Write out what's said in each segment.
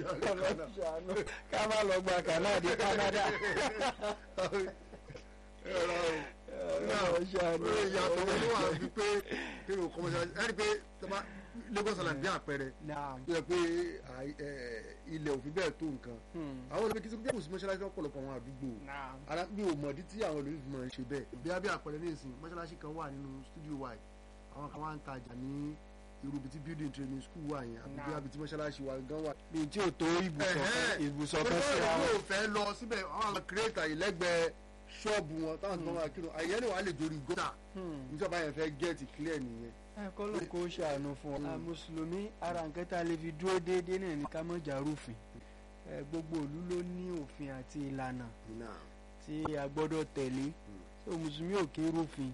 ọlọ́ṣàánú ká má lọ gba Canada Canada ẹ̀rọ ọlọ́ṣàánú ìyàtọ̀ wọn ló wà bí pé kí ni o kọ́ mọ́ṣáláṣí ẹni pé tọ́ba Lagos Island bí àpẹẹrẹ naam tó yẹ pé àì- ẹ̀, ilẹ̀ òfin bẹ́ẹ̀ tó nǹkan àwọn olùgbé kí sọ pé kò sí mọ́ṣáláṣí lọ́pọ̀lọpọ̀ àwọn àdúgbò naam ara bí o mọ̀dí tí àwọn olùdíje máa ń ṣe bẹ́ẹ̀. bí a bí àpẹẹrẹ ní ìsìn mọ́ṣáláṣí kan wà nínú studio wa yìí àwọn kan wá ń tajà ní irú ibi tí building training school wà yẹn àbí bí Nah. abi tí mọ́ṣáláṣí wa gan wà. bíi tí ò tó ibùsọ̀ kan Ẹ̀hẹ́n. ibùsọ̀ pé kan báwo síra ni wọn. o fẹ́ lọ síbẹ̀ àwọn àwọn kírètà yìí lẹ́gbẹ̀ẹ́ ṣọ́ọ̀bù wọn táwọn tó máa kírun àyẹ̀ ni wàá lè dorí gọ́tà níjọba yẹn fẹ́ gẹ́ẹ̀tì clear nìyẹn. ẹ̀kọ́ ló kó ṣàánú fún ọ. Mm. a mùsùlùmí ara nǹkan tá a lè fi dúró déédéé náà ní ká mọ̀ jàrúfin ẹ, gbogbo ìlú ló ní òfin àti ìlànà tí a gbọ́dọ̀ tẹ̀lé so mùsùlùmí ò kí ń rúfin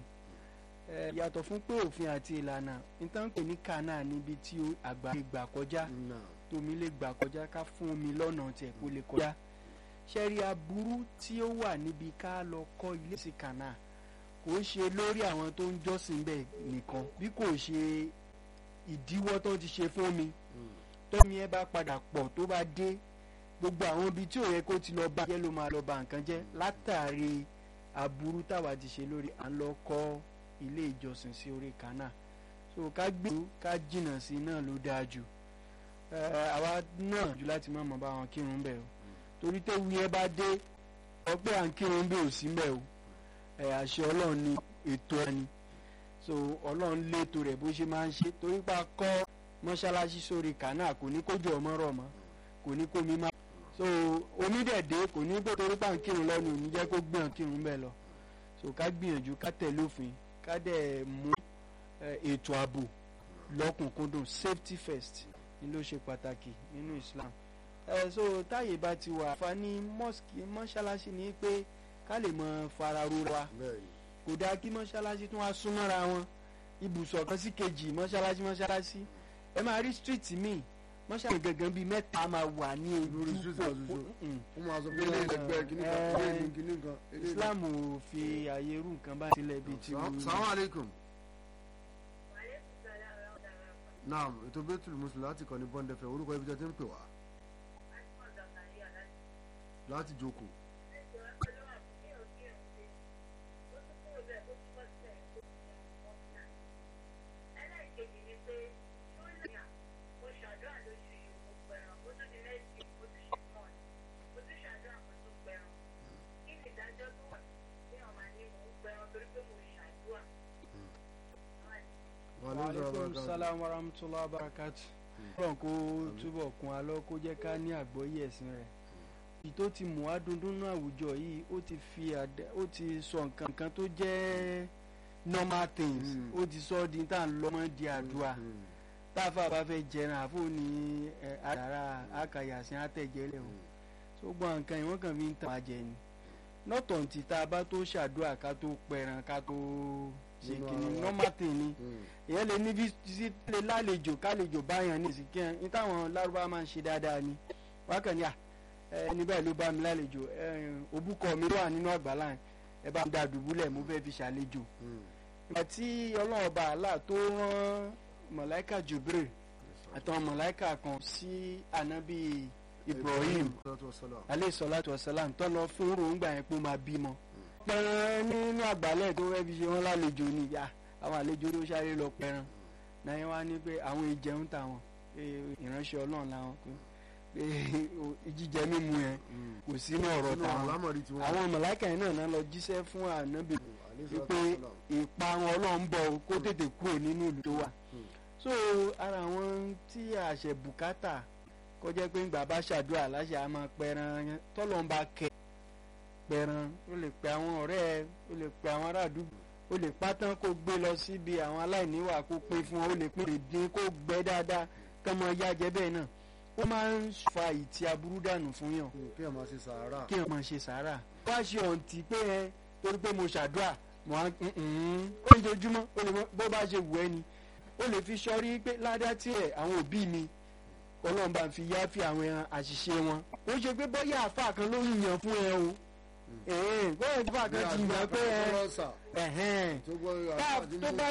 ẹ, yàtọ̀ fún pé òfin àti ìlànà nítorí pé ní kànáà níbi tí ó- àgbà lè gbà kọjá tómi lè gbà kọjá ká fún omi lọ́nà tiẹ̀ kó lè kọjá ṣẹ́rí aburú tí ó wà níbi ká lọ kọ́ ilé sí kànáà kò ń ṣe lórí àwọn tó ń jọ́sìn bẹ́ẹ̀ nìkan bí kò ṣe ìdíwọ́ tó ti ṣe fún mi tómi ẹ bá padà pọ̀ tó bá dé gbogbo àwọn ibi tí ò yẹ kó ti lọ bá jẹ́ ló máa lọ ba nǹkan jẹ́ látàrí aburú táwa ti ṣe lórí à ń lọ kọ́ ilé ìjọsìn sí orí kànáà so ká gbìyànjú ká jìnnà sí náà ló dáa jù ẹ àwa náà jù láti má mọ̀ bá wọn kírun bẹ́ẹ̀ o torí téwu yẹn bá dé ọ pé à ń kírun bẹ́ẹ̀ ò sí bẹ́ẹ̀ o ẹ àṣẹ ọlọ́run ni ètò ẹni so ọlọ́run létò rẹ̀ bó ṣe máa ń ṣe torí pa kọ́ mọ́ṣáláṣí sórí kànáà kò ní kójú ọmọ rọ̀ mọ́ kò ní kó mi má so omi dẹ̀ dé kò ní pé torí pa ń kírun lọ́nu ò ní jẹ́ kó gbìyàn kírun bẹ́ẹ̀ lọ so ká gbìyànjú ká tẹ̀lé òfin ká dẹ̀ mú ẹ, ètò ààbò lọ́kùnkúndùn safety first ni ló ṣe pàtàkì nínú Islam ẹ so táyé bá ti wà àǹfààní mosque mọ́ṣáláṣí ni pé ká lè mọ fara rora bẹ́ẹ̀ni kò dáa kí mọ́ṣáláṣí tún wá súnmọ́ra wọn ibùsọ̀ kan sí kejì mọ́ṣáláṣí mọ́ṣáláṣí ẹ máa rí street míì mọ́ṣáláṣí gangan bíi mẹ́ta máa wà ní Lórí ojú street kan pò- ṣoṣo. Mm. wọ́n máa sọ pé ilé ìlẹ́gbẹ́ kìíní kan Eh, ilé ìlú kìíní kan. ilé ìlú- Islam ò fi àyè irú nǹkan báyìí sílẹ̀ bíi ti Salaam- wù Salaam alaikum. naam ètò bẹ́tùlù mùsùlùmí láti kàn ní bọ́ndẹ̀fẹ̀ orúkọ ibi tí a ti ń pè wá láti jókòó. Wa alaikum aleykum salaam. salaam wa rahmatulah barakatu. ọlọ́run kó túbọ̀ kún alọ́ kó jẹ́ ká ní àgbọ́yé ẹ̀sìn rẹ̀. èyí tó ti mú adundun àwùjọ yìí ó ti fi àdá ó ti sọ nǹkan kan tó jẹ́ normal things Mm. ó ti sọ ọ́ di tá à ń lọ́mọ di àdúrà Mm. táfà bá fẹ́ jẹran àfọ ní ẹ, àdàrà àkàyàsìn àtẹ̀jẹ́lẹ̀ o tó gbọ́n nǹkan yìí wọ́n kàn fi ń tàn àjẹ ni nọ́tọ̀ ntì tá a bá tó ṣàdúrà ká tó pẹran ká tó ṣe Nínú kìnnì àwọn- normal thing ni Mm. èèyàn lè ní bísí lè lálejò kálejò báyàn ní ìsìnkí ẹ ní táwọn lárúbá máa ń ṣe dáadáa ni wákàn ní à ẹni báyìí ló bá mi lálejò ẹ, òbúkọ mi wà nínú àgbàlá yẹn, ẹ bá mi dá dùbúlẹ̀ mo fẹ́ fi ṣàlejò Mm. ìgbà tí ọlọ́run ọba àlá tó rán mọ̀láìkà Jibril àtàwọn mọ̀láìkà kan sí ànábì Ibrahim Salatu wassalam. aleyhi salatu wasalam tó lọ fún ròǹgbà yẹn pé ó máa bímọ. pẹ̀rẹ̀ nínú àgbálẹ̀ tó fẹ́ fi ṣe wọ́n lálejò ni ìyá àwọn àlejò ló sáré lọ pẹ̀rẹ̀ náà yẹn wá ní pé àwọn ìjẹun táwọn pé ìránṣẹ́ ọlọ́run làwọn pé pé jíjẹ mímu yẹn Mm. kò sínú ọ̀rọ̀ Sínú táwọn àlámọ̀rí tiwọn. àwọn mọ̀láìkà yẹn náà náà lọ jíṣẹ́ fún ànábì Alaihi salatu wípé wassalam. ìparun ọlọ́run bọ̀ o, kó tètè kúrò nínú ìlú tó wà. Hmm. so ara àwọn tí àṣẹ bùkátà kọjá pé ńgbà bá ṣàdúrà láṣẹ a máa pẹran tọ́lọ́n bá kẹ pẹran ó lè pe àwọn ọ̀rẹ́ ẹ ó lè pe àwọn ará àdúgbò ó lè pátán kó gbé lọ síbi àwọn aláìníwà kó pín fún wọn ó lè pín lè dín kó gbẹ dáadáa kọ́ mọ yájẹ bẹ́ẹ̀ náà ó máa ń fa ìtì aburú dànù fún yàn Mm. kí ẹ máa ṣe sàárà. kí ẹ máa ṣe sàárà. wá ṣe ọ̀ǹtì pé ẹ torí pé mo ṣàdúrà mo á ó ń dojúmọ́ ó lè mọ bó bá ṣe wù ẹ́ ni ó lè fi sọrí pé ládá tí ẹ̀ àwọn òbí mi ọlọ́run bá fi yá fi àwọn ẹran àṣìṣe wọn. ó ṣe pé bóyá àfa kan ló ń yàn fún ẹ o ẹ̀ẹ́n bóyá àfa kan ti yàn pé ẹ Bí àdúrà kan tó ẹ̀hẹ́n tó gbọ́ tá àdúrà tó bá